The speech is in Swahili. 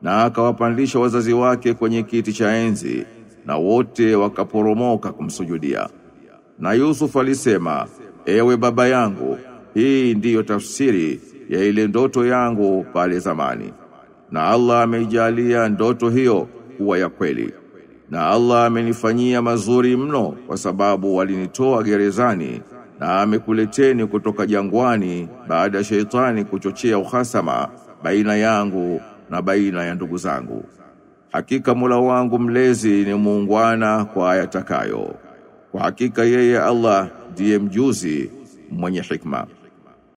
na akawapandisha wazazi wake kwenye kiti cha enzi na wote wakaporomoka kumsujudia. Na Yusuf alisema, ewe baba yangu, hii ndiyo tafsiri ya ile ndoto yangu pale zamani. Na Allah ameijalia ndoto hiyo kuwa ya kweli. Na Allah amenifanyia mazuri mno kwa sababu walinitoa gerezani na amekuleteni kutoka jangwani baada ya sheitani kuchochea uhasama baina yangu na baina ya ndugu zangu. Hakika Mola wangu mlezi ni muungwana kwa ayatakayo. Kwa hakika yeye Allah ndiye mjuzi mwenye hikma.